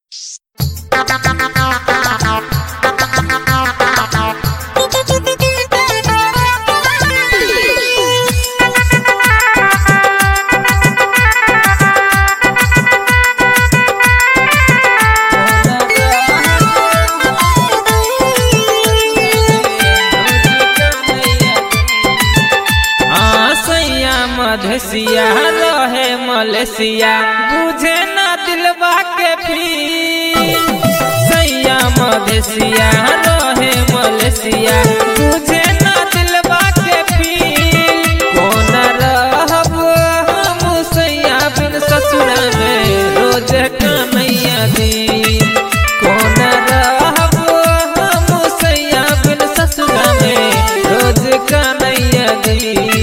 आसैया मधेसिया रहे मलेसिया बुझे ना दिलवा के पीर सैया मधेसिया रहे मलेसिया बुझे ना दिलवा के पीर कौन रहब हम सैया बिन ससुरा में रोज कन्हैया दी कौन रहब हम सैया बिन ससुरा में रोज कन्हैया दी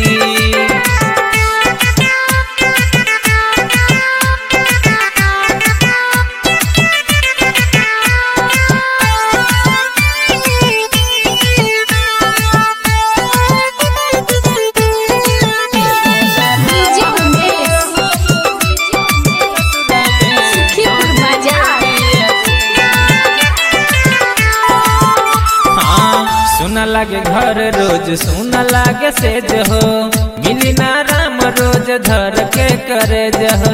डीजे उमेश सुखीपुर बाजार हाँ सुना लागे घर रोज सुना लागे सेज हो मिली ना राम रोज धर के करे जहो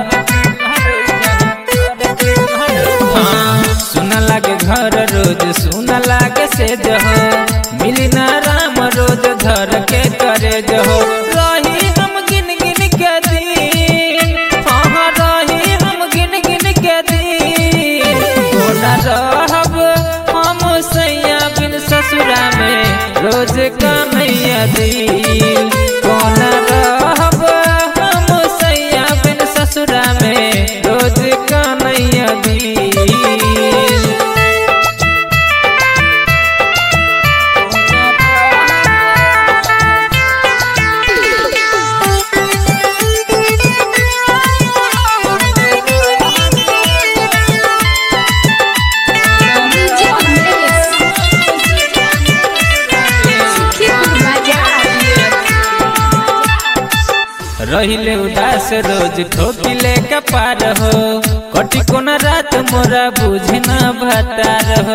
हाँ सुना लागे घर रोज सुना लागे सेज हो मिली ना राम रोज धर के करे जहो रही हम गिन गिन के दिन हाँ रही हम गिन गिन के दिन कोना रहब हम सैया बिन ससुरा में रोज कन्हैया दिल कोना रहब हम सैया बिन ससुरा में रोज कन्हैया दिल डीजे उमेश सुखीपुर बाजार रहिले उदास रोज ठोकिले कपार हो कटी कोना रात मोरा बुझे ना भतार हो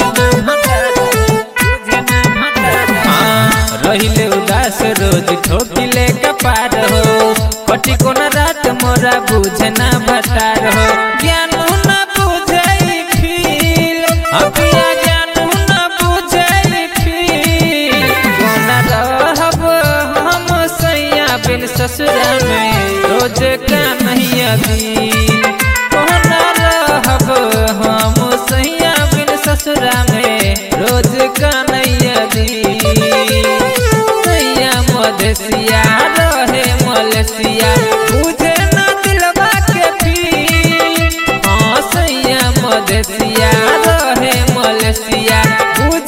हाँ, रहिले उदास रोज ठोकिले कपार हो कटी कोना रात मोरा बुझे ना भतार हो ज्ञानू ना बुझे फील अपिया ज्ञानू ना बुझे फील कोना रहब हम सैया बिन ससुरा में रोज कन्हैया दिन कोना रहब हम सैया बिन ससुरा में रोज कन्हैया दिन सैया मधेसिया रहे मलेसिया बुझे ना दिलवा के पीर हाँ सैया मधेसिया रहे मलेसिया बुझे